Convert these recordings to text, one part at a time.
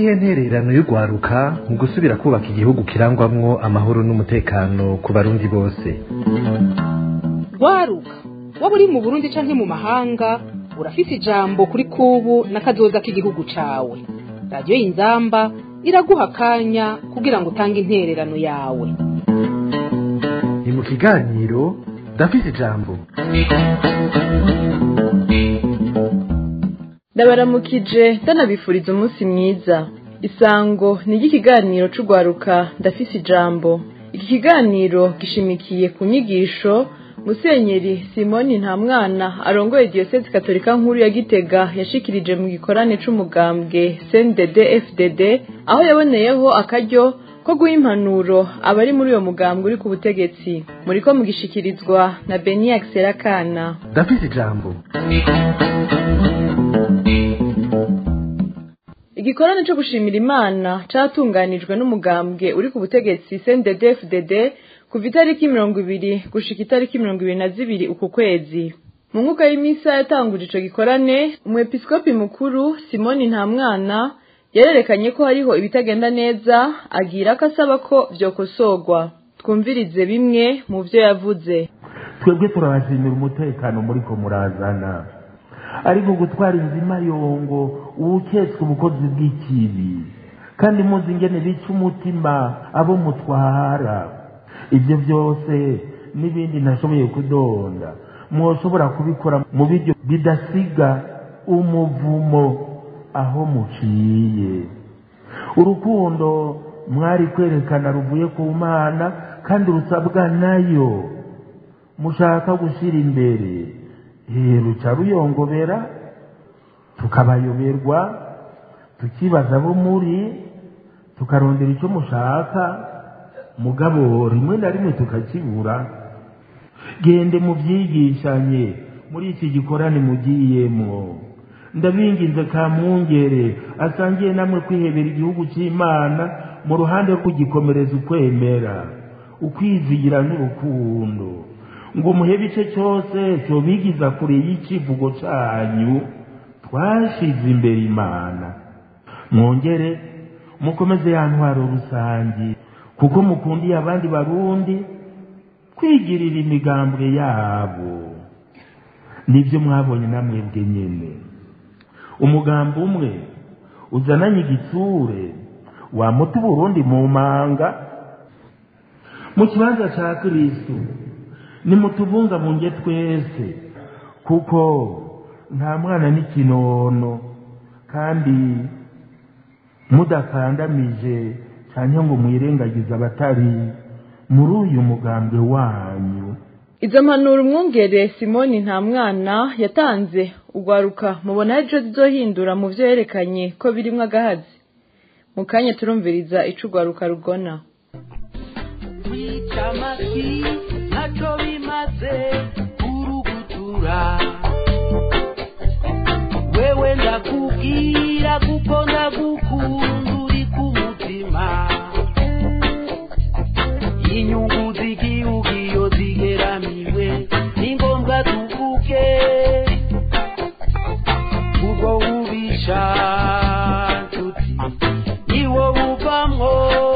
niyihe ntererano y'urwaruka mu gusubira kubaka igihugu kirangwamwo amahoro n'umutekano ku barundi bose rwaruka waba uri mu burundi canke mu mahanga urafise ijambo kuri kubu n'akazoza k'igihugu cawe radiyo y'inzamba iraguha akanya kugira ngo utange intererano yawe ni mu kiganiro ndafise ijambo ndabaramukije ndanabifuriza umunsi mwiza isango ni iry'ikiganiro c'urwaruka ndafise ijambo iki kiganiro gishimikiye ku nyigisho musenyeri simoni nta mwana arongoye diyosezi katolika nkuru ya gitega yashikirije mu gikorane c'umugambwe cndd fdd aho yaboneyeho akaryo ko guha impanuro abari muri uyo mugambwe uri ku butegetsi muriko mugishikirizwa na beniax serakana ndafise ijambo igikorane co gushimira imana catunganijwe n'umugambwe uri ku butegetsi cndd fdd kuva itariki mirongo ibiri gushika itariki mirongo ibiri na zibiri uku kwezi mu nkuka y'imisa yatanguje ico gikorane umwepiskopi mukuru simoni nta mwana yarerekanye ko hariho ibitagenda neza agira ko asaba ko vyokosorwa twumvirize bimwe mu vyo yavuze twebwe turabashimira umutekano muriko murazana ariko gutwara inzima yongo uwuketswe ubukozi bw'ikibi kandi muzi ingene bica umutima abo mutwara ibyo byose n'ibindi ntashoboye kudonda mwoshobora kubikora mu biryo bidasiga umuvumo aho muciye urukundo mwari kwerekana ruvuye ku mana kandi rusabwa nayo mushaka gushyira imbere ruca ruyongobera tukabayoberwa tukibaza abo muri tukarondera icyo mushaka mugabo rimwe na rimwe tukakibura gende mubyigishanye muri iki gikorane mugiyemo ndabinginze ka mwungere asangiye namwe kwihebera igihugu cy'imana mu ruhande rwo kugikomereza ukwemera ukwizigira n'urukundo ngo muhebe ice cyose cyobigiza kure y'icivugo cyanyu twashize imbere imana mwongere mukomeze ya ntwaro rusange kuko mukundiye abandi barundi kwigirira imigambwe yabo nibyo mwabonye namwebwe nyine umugambi umwe uzananye igitsure wamuta uburundi mu manga mu kibanza cya kirisitu nimutubungabunge twese kuko nta mwana n'ikinono kandi mudakandamije cyane ngo mwirengagize abatari muri uyu mugambwe wanyu izo mpanuro umwungere simoni nta mwana yatanze ugwaruka mubona ejo zizohindura mu vyo yerekanye ko birimwo agahazi mu kanya turumviriza ico ugwaruka rugona kwica amasi ntaco bimaze kurugutura wewe ndakubwira kuko ndagukunda uri ku mutima inyungu z'igihugu iyo zigeramiwe ni ngombwa tuvuge ubwo bubisha nshuti niwo buvamwo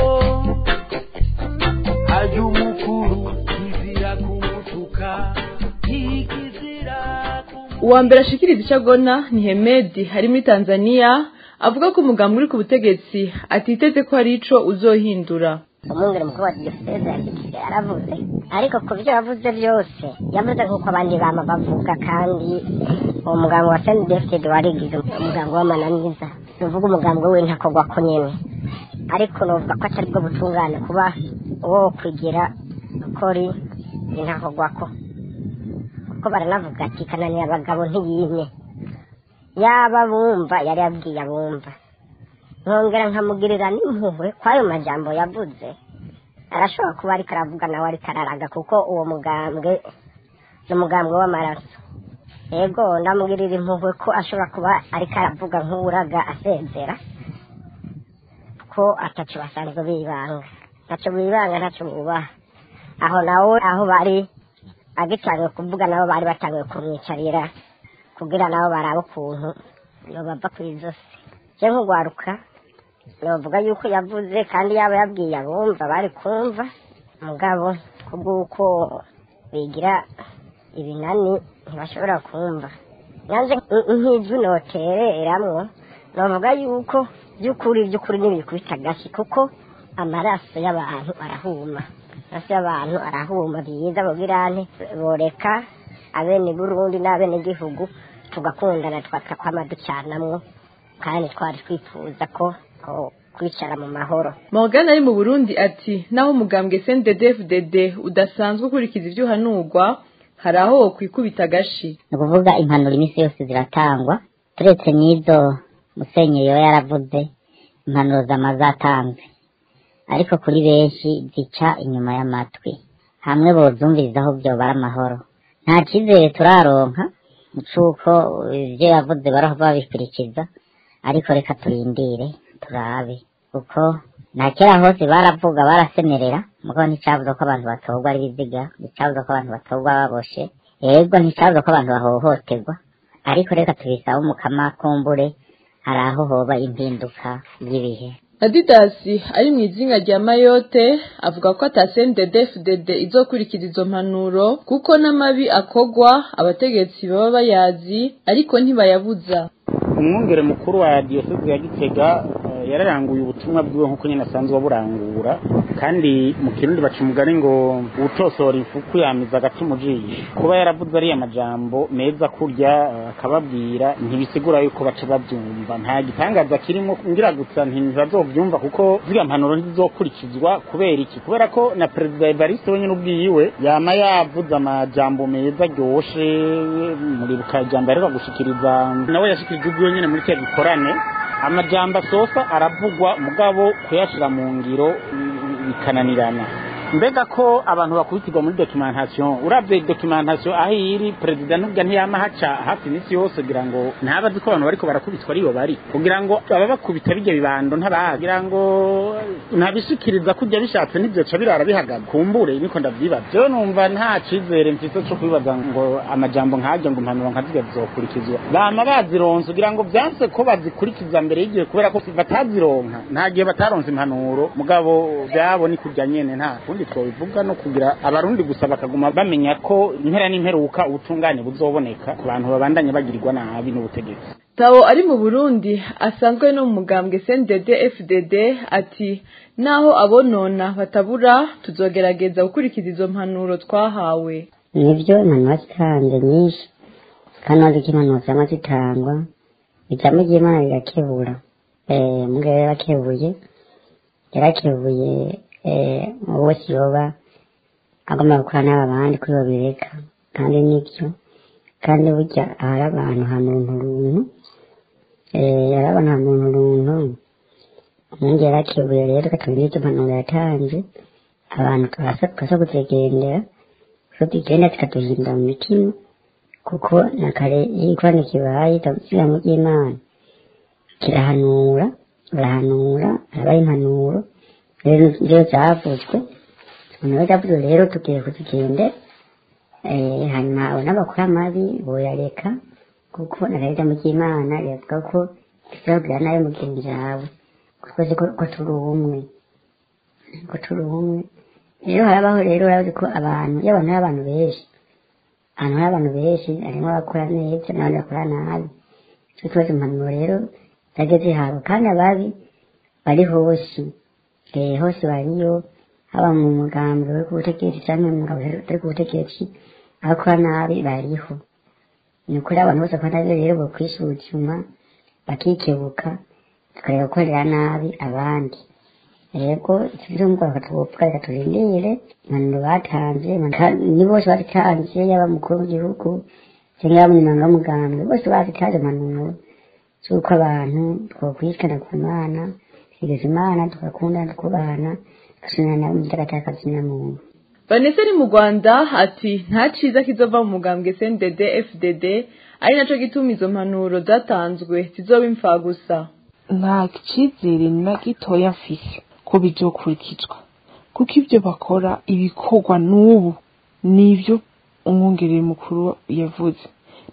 ajya umukuru kizira kumutuka ntikizira kumutuka uwa mbere ashikiriza ico agona ni hemedi ari muri tanzania avuga ko umugambi uri ku butegetsi atiteze ko hari ico uzohindura umwungere mukuru wa diyoseze yashyikiye yaravuze ariko ku byo yavuze byose yavuze nk'uko abandi bama bavuga kandi uwo mugambi wa senti defitedi warigize umugambi w'amananiza ni uvuga umugambi we ntakorwa ko nyine ariko nuvuga ko atari bwo butungane kuba uwo kwigira ukori ntakorwako kuko baranavuga ati kananiye abagabo ntiyimye yaba bumva yari yabwiye abumva nkongera nkamugirira n'impuhwe kw'ayo majambo yavuze arashobora kuba ariko aravuga nawe ariko araraga kuko uwo mugambwe ni umugambwe w'amaraso yego ndamugirira impuhwe ko ashobora kuba ariko aravuga nk'uraga asezera ko ataco basanzwe bibanga ntaco bibanga ntaco bubaha aho nawe aho bari agitangiye kuvuga nabo bari batangiye kumwicarira kugira nabo barabe ukuntu bava ku izosi je nk'ugwaruka navuga yuko yavuze kandi yaba yabwiye abumva bari kumva mugabo kubw'uko bigira ibinani ntibashobora kumva nanze nk'ijwi notereramwo navuga yuko by'ukuri by'ukuri ntibikubita agashyi kuko amaraso y'abantu arahuma amaraso y'abantu arahuma byiza bugirane boreka abene burundi n'abene gihugu tugakundana twakakwama ducanamwo kandi twari twifuza ko ko kwicara mu mahoro Morgan ari mu Burundi ati naho umugambwe CNDD-FDD udasanzwe ukurikiza ibyo uhanurwa hari aho kwikubita agashi ni ukuvuga impanuro iminsi yose ziratangwa turetse n'izo musenyeri yo yaravuze impanuro zama zatanze ariko kuri benshi zica inyuma y'amatwi hamwe bozumvirizaho byobara amahoro nta cyizere turaronka c'uko ibyo yavuze baraho babikurikiza ariko reka turindire turabe kuko nta kera hose baravuga barasemerera mugabo nticavuze ko abantu batorwa ari biziga nticavuze ko abantu batorwa baboshe yego nticavuze ko abantu bahohoterwa ariko reka tubisabe umukama kumbure hari aho hoba impinduka y'ibihe Adidasi ari mu izinga rya Mayotte avuga ko ata CNDD-FDD izokurikiza izo mpanuro kuko n'amabi akogwa abategetsi baba bayazi ariko ntibayabuza umwungere mukuru wa diyoseze ya gitega eh, yararanguye ubutumwa bwiwe nk'uko nyine asanzwe aburangura kandi mu kirundi baca umugani ngo uwutosora ifuku yamiza agati mu jisho kuba yaravuze ariya majambo meza kurya eh, akababwira ntibisigura yuko baca babyumva nta gitangaza kirimo ngira gusa ntibazovyumva kuko ziriya mpanuro ntizizokurikizwa kubera iki kubera ko na perezida evariste wenyine ubwiwe yama yavuze amajambo meza aryoshe muribuka ijambo yaheruka gushikiriza nawe yashikirije ubwiwe nyine muri cya gikorane amajambo asosa aravugwa mugabo kuyashira mu ngiro mm, bikananirana mbega ko abantu bakubitirwa muri documentation uravye documentation aho iri perezida nubwo ntiyama haca hafi imisi yose kugira ngo ntabazi ko abantu bariko barakubitwa ariyo bari kugira ngo aba bakubita bijya bibando ntabazi kugira ngo ntabishikiriza kujya bishatse n'ivyoca birara bihagaze kumbure niko ndavyibaza jewe numva nta cizere mfise co kwibaza ngo amajambo nkajya ngo impanuro nkaziga zizokurikizwa bama bazironse kugira ngo vyanse ko bazikurikiza mbere y'igihe kubera ko batazironka nta gihe bataronse impanuro mugabo vyabo ni kurya nyene nta kundi twobivuga no kugira abarundi gusa bakaguma bamenya ko impera n'imperuka ubutungane buzoboneka ku bantu babandanye bagirirwa nabi n'ubutegetsi Tao ari mu Burundi asanzwe no mu mugambwe CNDD-FDD ati naho abonona batabura tuzogerageza gukurikiza izo mpanuro twahawe nibyo impanuro zitanze nyinshi kandi wazi ko impanuro zama zitangwa ijambo ry'imana rirakebura eh mugabo yarakebuye yarakebuye eh wese yoba agomba gukora n'aba bandi kuri babireka kandi nibyo kandi burya ahari abantu ha muntu runtu eh hari abantu ha muntu runtu umungi yarakebuye rero katubwira icyo impanuro yatanze abantu tukasa tukasa kuzigendera ko tugenda tukatuhinda mu mitima kuko na kare iyo ikorana kibaye itagusiga mu ry'imana kirahanura barahanura habaho impanuro rero rero zavuzwe impanuro zavuzwe rero tugiye kuzigende eh, hanyuma abo n'abakora amabi boyareka kuko na leta mu ry'imana riravuga ko tuzabwira nabi mugenzi wawe ko twese ko ko turi umwe ko turi umwe rero harabaho rero urazi ko abantu iyo abantu ari abantu benshi ahantu hari abantu benshi harimo abakora neza n'abandi bakora nabi icyo kibazo impanuro rero zagiye zihabwa kandi ababi bari hose eh, hose bariyo haba mu mugambi uri ku butegetsi cyangwa mu mugabo utari ku butegetsi abakora nabi bariho ni ukuri abantu bose bakora nabi rero bokwisuzuma bakikebuka tukareka gukorera nabi abandi rego tuzumva bakatwopfa reka turindire impanuro batanze impanuro- ni bose bazitanze yaba umukuru w'igihugu cyangwa yaba umunyamabanga w'umugambi bose bazitanze impanuro z'uko abantu twokwishikana ku mana tugeza imana tugakundana tukubahana tugasunana mu gitakatakazina muntu Vanessa ari mu Rwanda ati nta ciza kizova mu mugambwe CNDD FDD ari naco gituma izo mpanuro zatanzwe zizoba imfagusa nta cyizere na gitoya mfise ko bizokurikizwa kuko ibyo bakora ibikorwa n'ubu nibyo umwongerere mukuru yavuze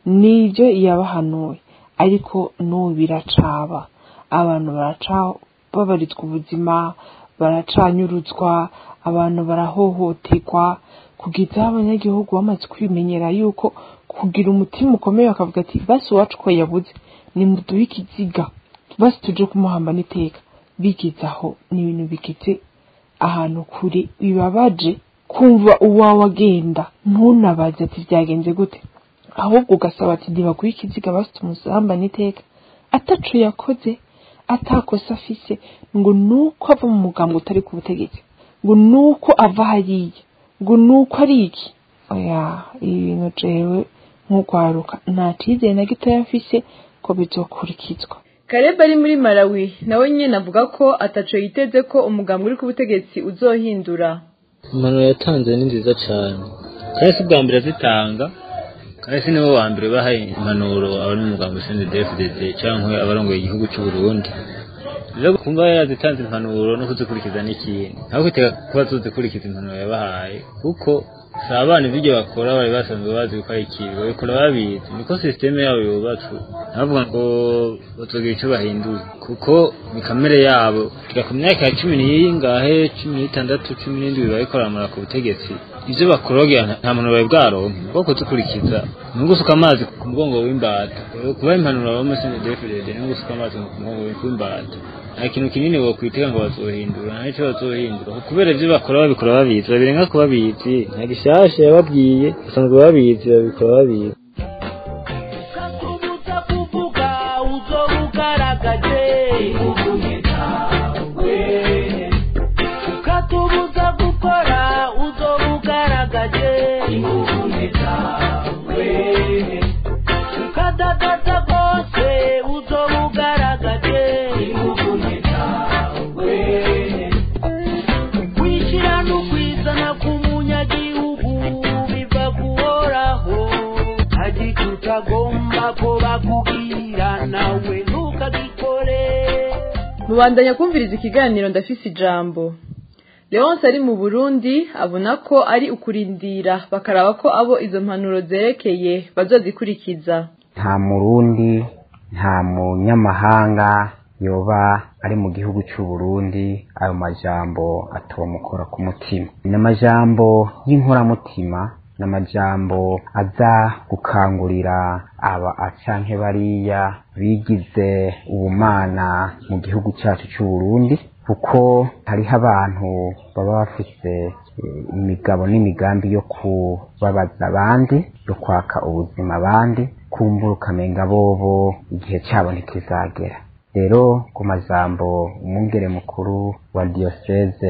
nibyo yabahanuye ariko n'ubu biracaba abantu baraca barababarizwa ubuzima baracanyurutswa abantu barahohoterwa kugeza aho abanyagihugu bamaze kwimenyera yuko kugira umutima ukomeye bakavuga ati basi uwacu ko yabuze nimuduhe ikiziga basi tuje kumuhamba n'iteka bigeze aho ni ibintu bigeze ahantu kure bibabaje kumva uwawe agenda ntunabaze ati byagenze gute ahubwo ugasaba ati ntibaguhe ikiziga basi tumusamba n'iteka ataco yakoze atakosa afise ngo nuko ava mu mugambo utari ku butegetsi ngo nuko ava hariya ngo nuko ari iki oya ibi bintu jewe nk'ugwaruka nta cizere na gitoya mfise ko bizokurikizwa kareba ari muri malawi nawe nyine avuga ko ataco yiteze ko umugambi uri ku butegetsi uzohindura impanuro yatanze ni nziza cyane kandi si ubwa mbere azitanga kandi si niwe wa mbere baha impanuro abari mu mugambi ushinzwe dfdd cyangwa abarongoye igihugu cy'u Burundi rero kumva yarazitanze impanuro no kuzikurikiza n'ikindi ntabwo kwitega kuba tuzikurikiza impanuro yabahaye kuko si abana ibyo bakora bari basanzwe bazi ko ari ikibi babikora babizi niko sisiteme yabo yubatswe ntavuga ngo batugira icyo bahinduye kuko ni kamere yabo kira ku myaka ya cumi n'iyingahe cumi n'itandatu cumi n'indwi babikoramura ku butegetsi ibyo bakorogera nta muntu bawe bwaronke bwo kuzikurikiza ni ugusuka amazi ku mugongo w'imbata kuba impanuro abamesinde defirede ni ugusuka amazi ku mugongo w'imbata nta kintu kinini wokwitega ngo bazohindura nta nicyo bazohindura kubera ibyo bakora babikora babizi babirenga ko babizi nta gishasha yababwiye basanzwe babizi babikora babizi ukatubuza kuvuga uzoba ugaragaje ivugume zawe ukatubuza gukora uzoba ugaragaje ivugume zawe ukadadaza rwose uzoba ugaragaje ivugume zawe kwishyira no kwizana k'umunyagihugu biva guhoraho agita utagomba ko bakubwira nawe ntukagikore mubandanya kumviriza ikiganiro ndafise ijambo leonce ari mu burundi abona ko ari ukurindira bakaraba ko abo izo mpanuro zerekeye bazozikurikiza nta murundi nta munyamahanga yoba ari mu gihugu cy'u Burundi ayo majambo atomukora ku mutima ni amajambo y'inkoramutima ni amajambo aza gukangurira aba acanke bariya bigize ubumana mu gihugu cyacu cy'u Burundi kuko hariho abantu baba bafise eh, imigabo n'imigambi yo kubabaza abandi yo kwaka ubuzima abandi kumbura ukamenga bobo igihe cyabo ntikizagera rero ku majambo umwungere mukuru wa diyoseze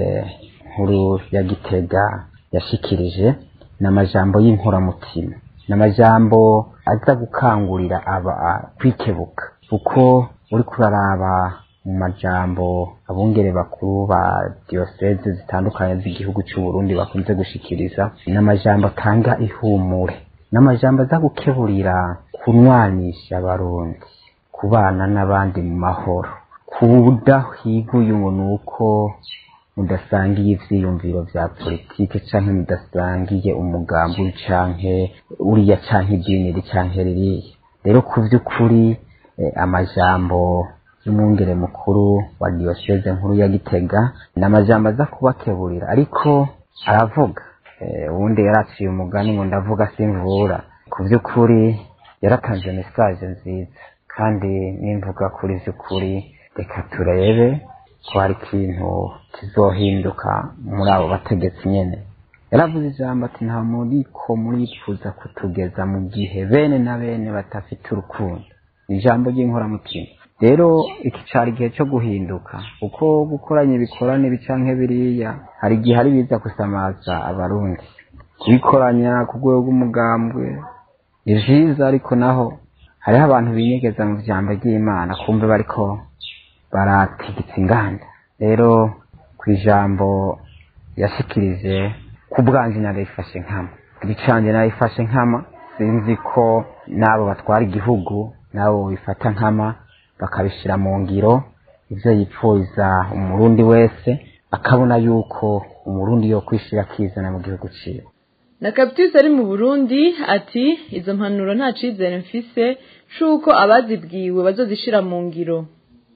nkuru ya gitega yashikirije ni amajambo y'inkoramutima ni amajambo aza gukangurira aba kwikebuka kuko uri kuraraba mu majambo abungere bakuru ba diyoseze zitandukanye z'igihugu cy'u Burundi bakunze gushikiriza ni amajambo atanga ihumure ni amajambo aza gukeburira kunwanisha abarundi kubana n'abandi mu mahoro kudahiguye ngo ni uko mudasangiye ivyiyumviro vya politike canke mudasangiye umugambi canke uriya canke idini iri canke ririya rero ku vy'ukuri eh, amajambo y'umwungere mukuru wa diyoseze nkuru ya gitega ni amajambo aza kubakeburira ariko aravuga eh, uwundi yaraciye umugani ngo ndavuga simvura ku vy'ukuri yaratanze mesaje nziza kandi nimvuga kuri vy'ukuri reka turebe ko hari ikintu kizohinduka muri abo bategetsi nyene yaravuze ijambo ati nta muriko murifuza kutugeza mu gihe bene na bene batafite urukundo ni ijambo ry'inkoramutima rero iki cari igihe cyo guhinduka kuko gukoranya ibikorane bicanke biriya hari igihe ari biza gusamaza abarundi kubikoranya ku rwego rw'umugambwe ni vyiza ariko naho hariho abantu binyegeza mu vyambo ry'imana kumve bariko baratigitsa inganda rero ku ijambo yashikirije ku bwanje narifashe nkama ibicanje narifashe nkama sinzi ko n'abo batwara igihugu n'abo bifata nkama bakabishira mu ngiro ivyo yipfuza umurundi wese akabona yuko umurundi yo kwishira akizana mu gihugu ciwe na kapitisi ari mu burundi ati izo mpanuro nta cizere mfise c'uko abazibwiwe bazozishira mu ngiro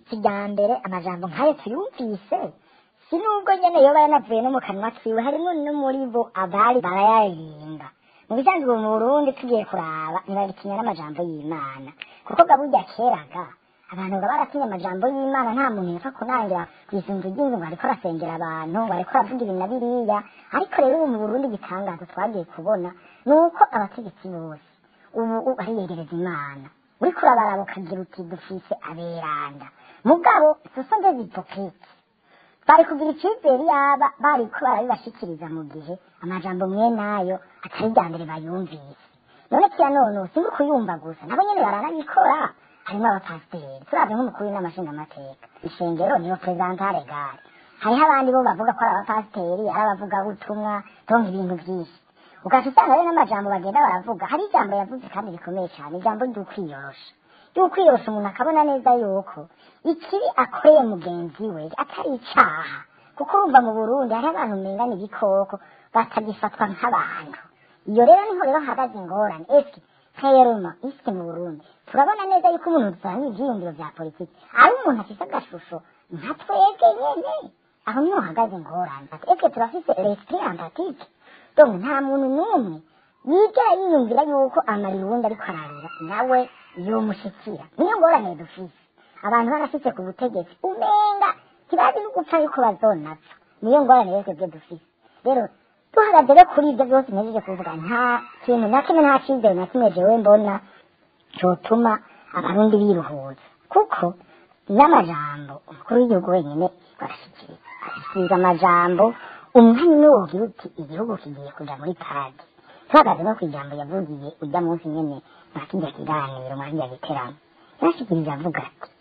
kijya mbere amajambo nk'ayo tuyumvise si nubwo nyene yoba yanavuye no mu kanwa kiwe harimo no muri bo abari barayaririmba mu bisanzwe mu burundi tugiye kuraba ntibagitinya n'amajambo y'imana kuko gaburya keraga abantu nga baratinya amajambo y'imana nta muntu yapfa kunangira kwisunza iryinzu ngo ariko arasengera abantu ngo ariko aravuga ibi na biriya ariko rero ubu mu burundi igitangazo twagiye kubona ni uko abategetsi bose ubu bariyegereza imana uriko urabaraba ukagira uti dufise aberanda mugabo soso ndezi hipokiriti bari kugira icyizere yaba bari ko barabibashikiriza mu gihe amajambo mwe nayo atari bya mbere bayumvise none kiya none sinzi kuyumva gusa nabo nyene baranabikora harimo abapasiteri turavye nk'umukuru n'amashingamateka ishengero niyo prezantare gare hariho abandi bo bavuga ko ari abapasiteri ari abavugabutumwa donka ibintu vyinshi ugaca usanga rero n'amajambo bagenda baravuga hari ijambo yavuze kandi rikomeye cyane ijambo ry'ukwiyorosha ry'ukwiyorosha umuntu akabona neza yuko ikibi akoreye mugenzi we atari icaha kuko urumva mu burundi hariho abantu umengana ibikoko batagifatwa nk'abantu iyo rero niho rero hahagaze ingorane eske nk'eruma iske mu burundi turabona neza yuko umuntu dusanga ivyiyumviro vya politiki ari umuntu afise agashusho nka twebwe nyene aho niho hahagaze ingorane ati eske turafise l'esprit empathique donc nta muntu n'umwe yigera yiyumvira yuko amarira uwundi ariko ararira nawe yomushikira niyo ngorane dufise abantu barafise ku butegetsi umenga ntibazi no gupfa yuko bazonapfa niyo ngorane rero twebwe dufise rero duhagaze rero kuri ibyo byose ntejeje kuvuga nta kintu na kimwe nta cyizere na kimwe jewe mbona cotuma abarundi biruhuza kuko n'amajambo umukuru w'igihugu wenyine barashikiriza arashikiriza amajambo umwanya umwe wogira uti igihugu kigiye kuja muri parade tuhagaze no kw'ijambo yavugiye ujya munsi nyene mwakirya kiganiro mwakirya giteramo yarashikirije avuga ati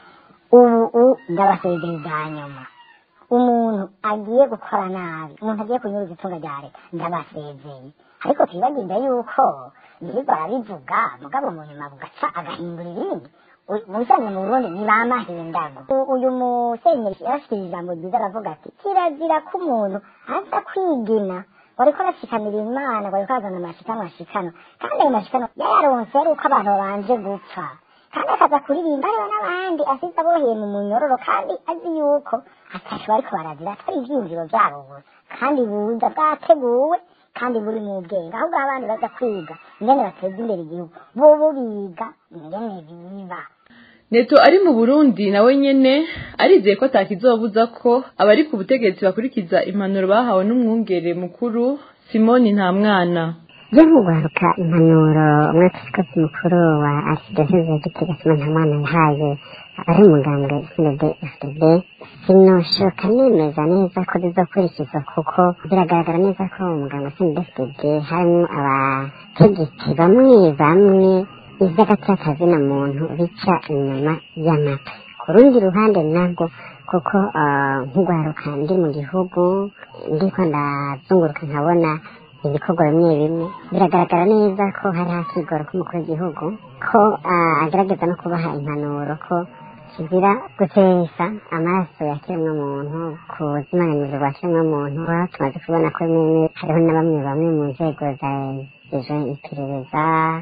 ubu ndabasezereza nyuma umuntu agiye gukora nabi umuntu agiye kunyuruza itunga rya leta ndabasezeye ariko twibagirwa yuko yirirwa arabivuga mugabo mu nyuma bugaca agahindura ibindi mu bisanzwe mu burundi ni ba mahindago uyu musenyeri yarashikirije ijambo ryiza aravuga ati kirazira ko umuntu aza kwigina wariko arashikanira imana wariko arazana amashikano ashikano kandi ayo mashikano yayaronse ari uko abantu babanje gupfa kandi akaza kuririmba hariho n'abandi asize aboheye mu munyororo kandi azi yuko atashe bariko barazira atari ivyiyumviro vyabo gusa kandi buza bwateguwe kandi buri mu bwenge ahubwo abandi baza kwiga ingene bateza imbere igihugu bobo biga ingene biba neto ari mu burundi nawe nyene arizeye ko atakizobuza ko abari ku butegetsi bakurikiza impanuro bahawe n'umwungere mukuru simoni nta mwana yo mugaruka impanuro umwepiskopi mukuru wa archidiyoseze ya gitega simoni nta mwana yahaye ari umugambwe sned fdb sinoshoka nemeza neza ko zizokurikizwa kuko biragaragara neza ko umugambwe sned fdb harimo abategetsi bamwe bamwe ivy'agatyakazi na muntu bica inyuma y'amatwi ku rundi ruhande nabwo kuko nk'ugwaruka ndi mu gihugu ndiko ndazunguruka nkabona ibikorwa bimwe bimwe biragaragara neza ko hari hakigoro k'umukuru w'igihugu ko agerageza no kubaha impanuro ko kizira gutesha amaraso ya kiremwa muntu ku buzimanganizo bwa kiremwa muntu tumaze kubona ko bimwe hariho na bamwe bamwe mu nzego za iperereza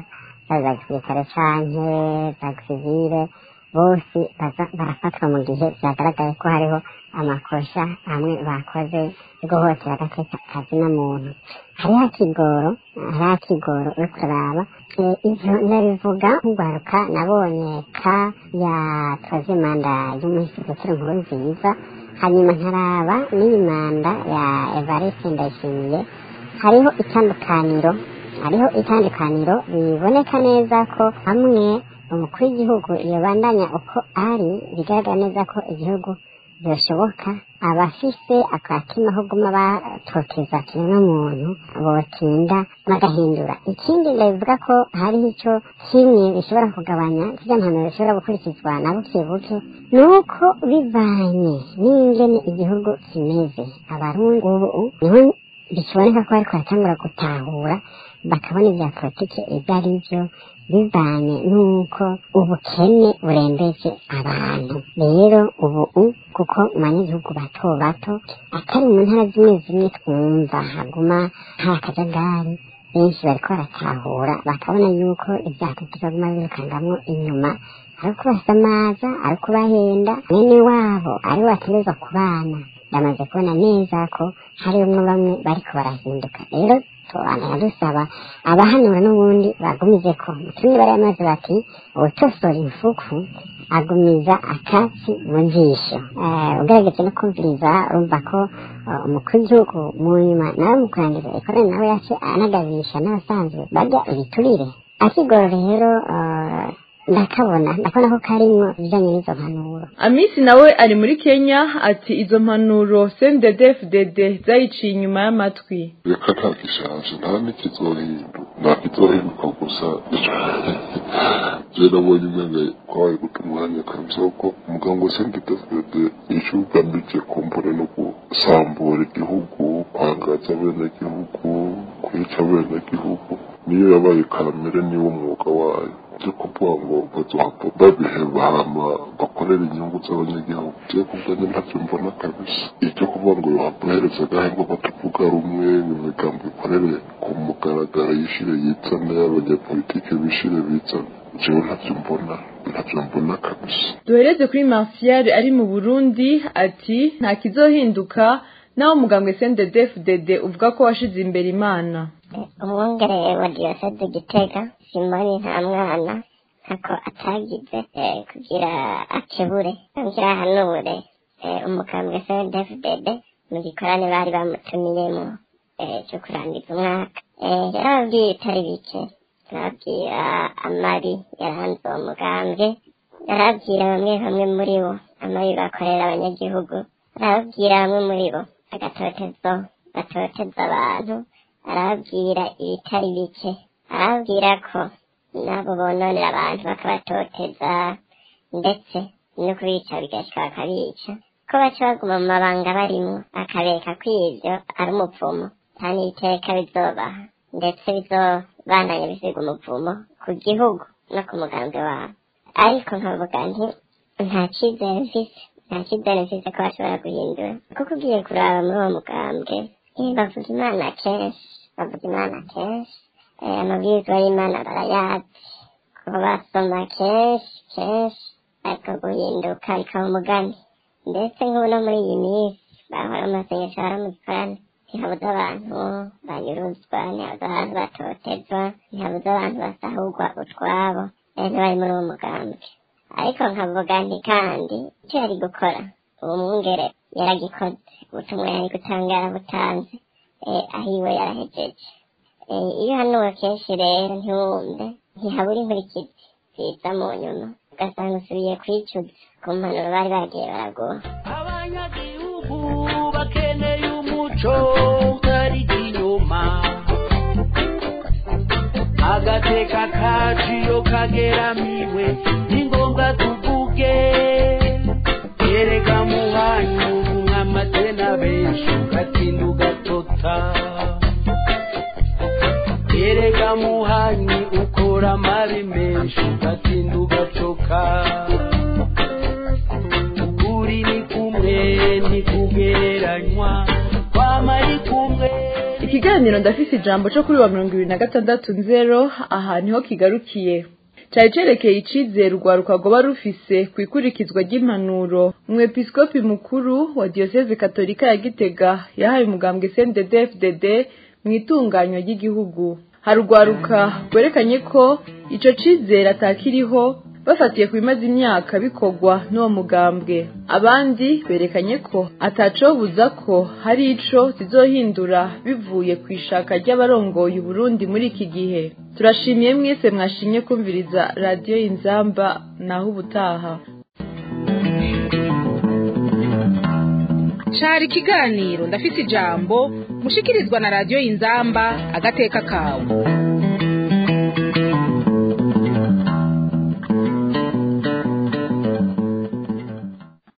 za gisirikare canke za gisivile bose barafatwa mu gihe vyagaragaye ko hariho amakosha amwe bakoze yo guhotera agateka kazina muntu hariho akigoro hariho akigoro uriko uraraba ivyo ndabivuga nk'ugwaruka nabonye ka yatwaze manda y'umuhisigukiro nkuru nziza hanyuma nkaraba n'iyi manda ya evariste ndayishimiye hariho itandukaniro hariho itandukaniro biboneka neza ko hamwe umukuru w'igihugu yobandanya uko ari bigaragara neza ko igihugu byoshoboka abafise akatima ko guma batoteza kimwe muntu botinda bagahindura ikindi ndabivuga ko hariho ico kimwe bishobora kugabanya zirya mpanuro zishobora gukurikizwa na buke buke ni uko bivanye n'ingene igihugu kimeze abarundi ubu niho bikiboneka ko bariko baratangura gutahura bakabona ibya politiki ibyo ari byo bivanye n'uko ubukene burembeje abantu rero ubu kuko mu banyagihugu bato bato atari mu ntara zimwe zimwe twumva haguma nta kajagari benshi bariko baratahura bakabona yuko ivyaha tutaguma birukangamwo inyuma ari ukubasamaza ari ukubahenda mwene wabo ari we bategerezwa kubana ndamaze kubona neza ko harimwo bamwe bariko barahinduka rero tubandanya dusaba abahanura n'ubundi bagumize ko mutumye barayamaze bati uwutosora imfuku agumiza akatsi mu jisho Eh, ugerageje no kumviriza urumva ko eh, umukuru w'igihugu mu nyuma nawe mu kurangiza ikorana nawe yace anagabisha n'abasanzwe barya ibiturire akigoro rero eh, ndakabona ndakabona ko karimwo ibijanye n'izo mpanuro amisi nawe ari muri kenya ati izo mpanuro cnddfdd zayiciye inyuma y'amatwi reka nta gishaje nta n'ikizohinduka nta kizohinduka gusa je nabonye umenga kwabaye guta umwanya kabisa kuko umuganga wa sendedefdede ico ugamije kumbura no gusambura igihugu kwangaza abenegihugu kwica abenegihugu niyo yabaye karamere niwo mwuga wayo byo kuvuga ngo bazohava babiheba hama bakorera inyungu z'abanyagihugu je kubwanjye ntavyo mbona kabisa icyo kuvuga ngo yohava uhereza agahembo batavuga rumwe imigambo ikorere ku mugaragaro yishire yizane abanyapolitike bishire bizane jewe ntavyo mbona ntavyo mbona kabisa duhereze kuri martial ari mu burundi ati nta kizohinduka naho umugambwe cnddfdd uvuga ko washize imbere imana umwungere wa diyoseze gitega simoni nta mwana ntako atagize eh, kugira akebure kugira ahanure eh, umukambwe cndfdd mu gikorane bari bamutumiyemo eh, cyo kurangiza umwaka Eh, yarababwiye bitari bike yarabwira amabi yaranze uwo mugambwe yarabwira bamwe bamwe muri bo amabi bakorera abanyagihugu arababwira bamwe muri bo agatotezo gatoteza abantu arababwira ibitari bike arababwira ko nabo bononera abantu bakabatoteza ndetse no kubica bigashika bakabica ko baca baguma mu mabanga barimwo akabereka ko ivyo ari umupfumo kandi iteka bizobaha ndetse bizobandanya bisiga umuvumo ku gihugu no ku mugambi wabo ariko nkavuga nti nta cizere mfise nta cizere mfise ko bashobora guhindura kuko ugiye kuraba muri uwo mugambwe eh, bavuga imana kenshi bavuga imana kenshi eh, amabwirizwa y'imana barayazi kuba basoma kenshi kenshi ariko guhinduka bikaba umugani ndetse nk'ubu no muri iyi minsi bahora amasengesho bahora mu gikorane ntihabuze abantu banyuruzwa ntihabuze abantu batotezwa ntihabuze abantu basahurwa utwabo eh, ntibari muri uwo mugambi ariko nkavuga nti kandi icyo yari gukora uwo mwungere yaragikoze ubutumwa yari gutanga yarabutanze eh, aho iwe yarahejeje Eh, iyo hanuwe kenshi rero ntiwumve ntihabura inkurikizi ziza mu nyuma ugasanga usubiye kwicuza ku mpanuro bari bagiye baraguha abanyagihugu bakeneye umuco utari inyuma agateka kacu iyo kageramiwe ni ngombwa tuvuge erega muhanyu mw'amatena benshi ugatinda ugatota erega muhanyi ukora amabi menshi ugatinda ugacoka ukuri ni kumwe ntikugereranywa kwama ari kumwe ikiganiro ndafise ijambo cyo kuri wa mirongo ibiri na gatandatu nzero aha niho kigarukiye cyari cerekeye icizere urwaruka rwoba rufise ku ikurikizwa ry'impanuro umwepiskopi mukuru wa diyoseze katolika ya gitega yahaye umugambwe cnddfdd mu itunganywa ry'igihugu hari urwaruka rwerekanye ko ico cizere atakiriho bafatiye ku bimaze imyaka bikorwa n'uwo mugambwe abandi berekanye ko atacobuza ko hari ico zizohindura bivuye ku ishaka ry'abarongoye uburundi muri iki gihe turashimiye mwese mwashimye kumviriza radiyo inzamba naho ubutaha cari ikiganiro ndafise ijambo mushikirizwa na radiyo inzamba agateka kawe